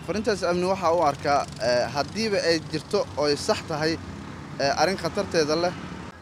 farintaas amni waxaa u arkaa haddiiba ay jirto oo ay sax tahay arrin khatarteeda leh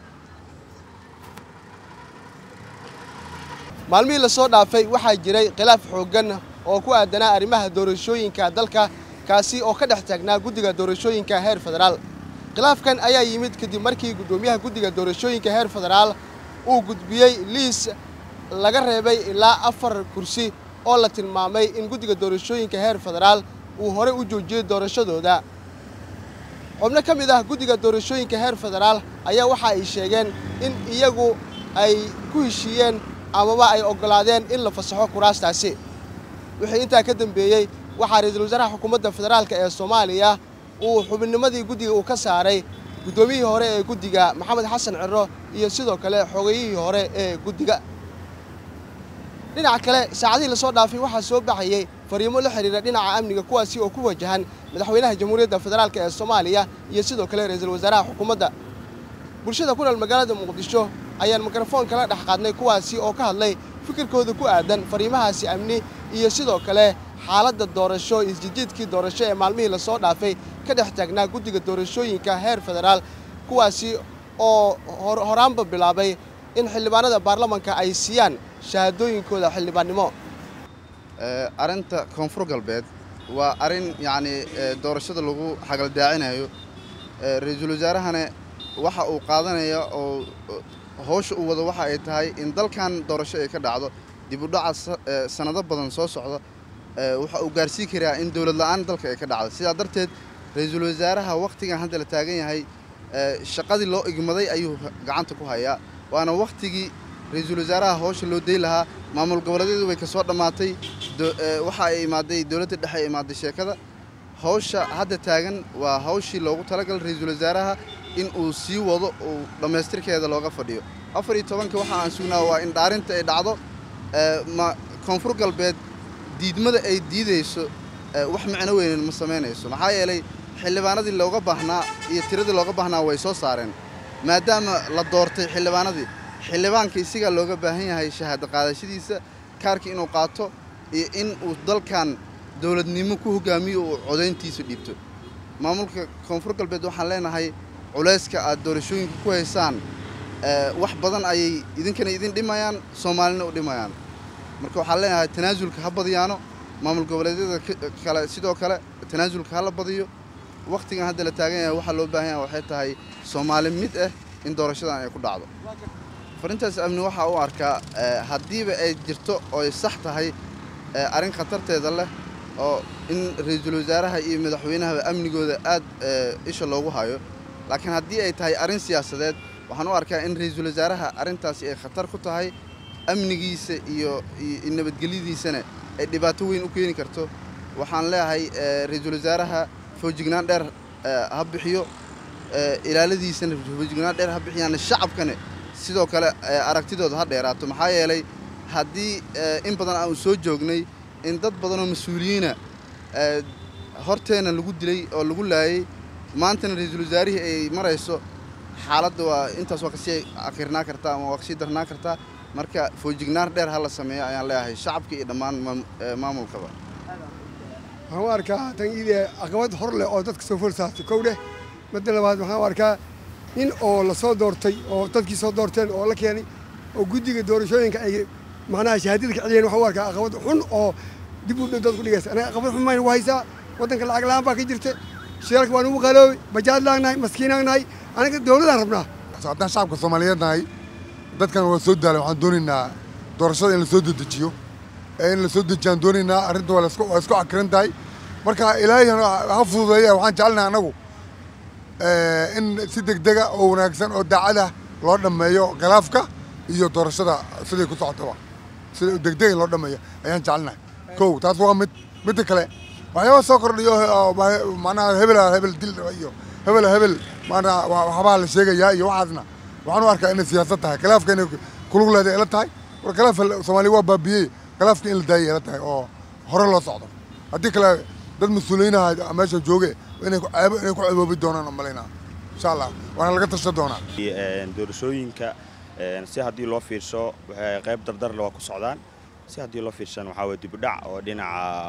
maalmihii la soo dhaafay waxaa jiray khilaaf xooggan oo ku aadanaa arrimaha doorashooyinka dalka kaasi oo ka dhex taagnaa guddiga doorashooyinka heer federaal khilaafkan ayaa yimid kadib markii guddoomiyaha guddiga doorashooyinka heer federaal uu gudbiyey liis laga reebay ilaa afar kursi oo la tilmaamay in guddiga doorashooyinka heer federaal uu horey u joojiyey doorashadooda xubno ka mid ah guddiga doorashooyinka heer federaal ayaa waxa ay sheegeen in iyagu ay ku heshiiyeen amaba ay oggolaadeen in la fasaxo kuraastaasi wixii intaa ka dambeeyey waxaa ra-iisul wasaaraha xukuumadda federaalka ee soomaaliya uu xubinnimadii guddiga uu ka saaray guddoomiyihii hore ee guddiga maxamed xasan ciro iyo sidoo kale xogeyihii hore ee guddiga dhinaca kale saacadihii lasoo dhaafay waxaa soo baxayey fariimo la xidhiira dhinaca amniga kuwaasi oo ku wajahan madaxweynaha jamhuuriyadda federaalk ee soomaaliya iyo sidoo kale ra-iisul wasaaraha xukuumadda bulshada ku nool magaalada muqdisho ayaan mikrafoon kala dhex qaadnay kuwaasi oo ka hadlay fikirkooda ku aadan fariimahaasi amni iyo sidoo kale xaaladda doorasho isjijiidkii doorasho ee maalmihii lasoo dhaafay ka dhex taagnaa guddiga doorashooyinka heer federaal kuwaasi oo horaanba bilaabay in xildhibaanada baarlamanka ay siiyaan shahaadooyinkooda xildhibaannimo arrinta koonfur galbeed waa arrin yacnii doorashada lagu xagaldaacinayo ra-iisul wasaarahana waxa uu qaadanaya oo howsha uu wado waxa ay tahay in dalkan doorasho ay ka dhacdo dib u dhaca sannado badan soo socda waxa uu gaarsiin karaa in dowlad la'aan dalka ay ka dhacdo sidaa darteed ra-iisul wasaaraha wakhtigan hadda la taagan yahay shaqadii loo igmaday ayuu gacanta ku hayaa waana wakhtigii ra-iisul wasaaraha howsha loo day lahaa maamul goboleedyadu way ka soo dhammaatay waxa ay imaaday dowladda dhexe ay imaaday sheekada howsha hadda taagan waa hawshii loogu talagalay ra-iisul wasaaraha in uu sii wado uu dhammaystirkeeda looga fadhiyo afar iyo tobanka waxa aan sugnaa waa in dhaarinta ay dhacdo ma koonfur galbeed diidmada ay diidayso wax micno weynen ma samaynayso maxaa yeelay xildhibaanadii looga baahnaa iyo tiradii looga baahnaa way soo saareen maadaama la doortay xildhibaanadii xildhibaanka isigaa looga baahan yahay shahaado qaadashadiisa kaarka inuu qaato iyo in uu dalkan dowladnimo ku hogaamiyo uu codayntiisa dhiibto maamulka koonfur galbeed waxaan leenahay culayska aad doorashooyinka ku haysaan wax badan ayay idinkana idin dhimayaan soomaalina u dhimayaan marka waxaan leenahay tanaasulka ha badiyaano maamul goboleedyada kale sidoo kale tanaasulka ha la badiyo wakhtigan hadda la taagan yahay waxaa loo baahan yahay waxay tahay soomaali mid ah in doorashadan ay ku dhacdo farintaas amni waxaa u arkaa haddiiba ay jirto oo ay sax tahay arrin khatarteeda leh oo in ra-iisul wasaaraha iyo madaxweynahaba amnigooda aad isha loogu hayo laakiin haddii ay tahay arrin siyaasadeed waxaan u arkaa in ra-iisul wasaaraha arrintaasi ay khatar ku tahay amnigiisa iyo nabadgelyadiisana ay dhibaato weyn u keeni karto waxaan leeyahay ra-iisul wasaaraha foojignaan dheer ha bixiyo ilaaladiisana foojignaan dheer ha bixiyaan shacabkana sidoo kale aragtidooda ha dheeraato maxaa yeelay haddii in badan aanu soo joognay in dad badanoo mas-uuliyiina horteena lagu dilay oo lagu laayey maantana ra-iisul wasaarihii ay marayso xaaladda waa intaas waa kasii akirnaa kartaa ama waa kasii darnaa kartaa marka foojignaan dheer ha la sameeyo ayaan leeyahay shacabka iyo dhammaan maamulkaba waxaan u arkaa tan iidee caqabad hor leh oo dadka soo fool saartay kow dheh midda labaad waxaan u arkaa nin oo la soo doortay oo dadkii soo doorteen oo la keenay oo guddiga doorashooyinka ay macnaha shahaadada ka celiyeen waxaan u arkaa caqabad xun oo dib u dhow dad ku dhigaysa anaga caqabad xun mayna ku haysaa waddanka lacag la-aan baa ka jirta shiralka waan ugu qaloobi bajaad laagnahay maskiinaan nahay anaga dowladaan rabnaa haddaan shacabka soomaaliyeed nahay dadkan waa soo daalay waxaan doonaynaa doorashada in la soo dedejiyo in la soo dejiyaan doonaynaa arrinta waa isku cakiran tahay marka ilaahay ha fududeeya waxaan jecelnahay annagu in si degdega oo wanaagsan oo daacada loo dhammeeyo khilaafka iyo doorashada siday ku socotaba sida degdega in loo dhammeeyo ayaan jecelnahay kow taas waa mid midda kale waxyaaba soo kordhiyo macnaha hebel hebel dil iyo hebel hebel maanaa waxbaa la sheegayaa iyo waxaasna waxaan u arkaa inay siyaasad tahay khilaafka inay kulug leedahay ila tahay war khilaaf soomaaliya waa baabiyey khilaafka in la daayay ila tahay oo hore loo socdo haddii kale dad mas-uuliyiinaha meesha jooge inay ku ceboobi doonaan oo malaynaa insha allah waana laga tashan doonaa doorashooyinka si haddii loo fiirsho waxay qayb dardarle waa ku socdaan si haddii loo fiirshan waxaa weye dibudhac oo dhinaca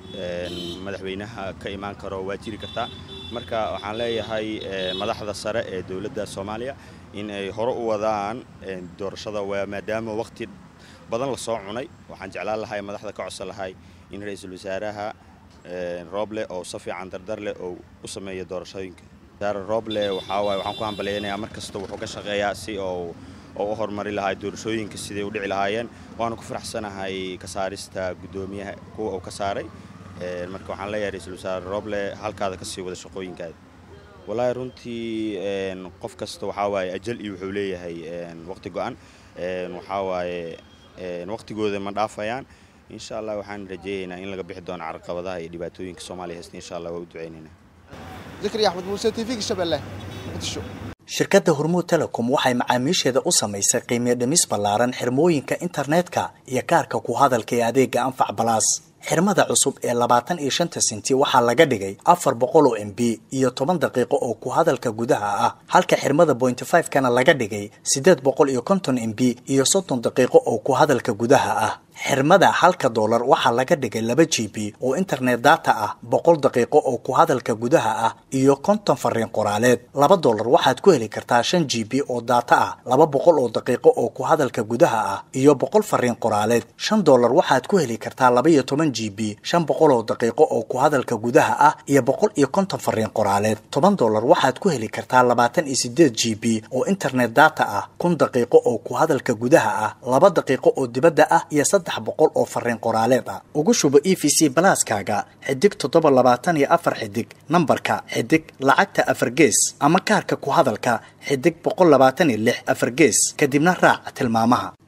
madaxweynaha ka imaan karo waa jiri kartaa marka waxaan leeyahay madaxda sare ee dowladda soomaaliya in ay hore u wadaan doorashada waa maadaama waqti badan lasoo cunay waxaan jeclaan lahay madaxda ka codsan lahay in ra-iisul wasaaraha rooble oo si fiican dardar leh oo u sameeya doorashooyinka wasaare rooble waxaa waaye waxaan ku hambalyaynayaa mar kasta wuxuu ka shaqeeyaa si oo oo u horumari lahaa doorashooyinka siday u dhici lahaayeen waana ku faraxsanahay ka saarista guddoomiyaha kuwa uu ka saaray marka waxaan leeyahay ra-iisul wasaare rooble halkaada kasii wada shaqooyinkaada wallaahi runtii qof kasta waxaa waaye ajal iyo wuxuu leeyahay waqti go-an waxaa waaye waqtigooda ma dhaafayaan insha allah waxaan rajeeyaynaa in laga bixi doono carqabadaha iyo dhibaatooyinka soomaaliya haysta insha allah waa u ducaynaynaa zakariya axmed muuse t v-ga shabeelle muqdisho shirkadda hormuud telecom waxay macaamiisheeda u samaysay qiimiyo dhimis ballaaran xirmooyinka internetka iyo kaarka ku hadalka ee adeega anfac balaas xirmada cusub ee labaatan iyo shanta sinti waxaa laga dhigay afar boqol oo m b iyo toban daqiiqo oo ku hadalka gudaha ah halka xirmada bointy five kana laga dhigay siddeed boqol iyo konton m b iyo soddon daqiiqo oo ku hadalka gudaha ah xirmada halka doolar waxaa laga dhigay laba g b oo internet data ah boqol daqiiqo oo ku hadalka gudaha ah iyo konton fariin qoraaleed laba doolar waxaad ku heli kartaa shan g b oo data ah laba boqol oo daqiiqo oo ku hadalka gudaha ah iyo boqol fariin qoraaleed shan doolar waxaad ku heli kartaa laba iyo toban g b shan boqol oo daqiiqo oo ku hadalka gudaha ah iyo boqol iyo konton fariin qoraaleed toban doolar waxaad ku heli kartaa labaatan iyo sideed g b oo internet data ah kun daqiiqo oo ku hadalka gudaha ah laba daqiiqo oo dibadda ah iyo saddex boqol oo fariin qoraaleed ah ugu shubo e v c balaaskaaga xidig toddoba labaatan iyo afar xidig nambarka xidig lacagta afar gees ama kaarka ku hadalka xidig boqol labaatan iyo lix afar gees kadibna raac tilmaamaha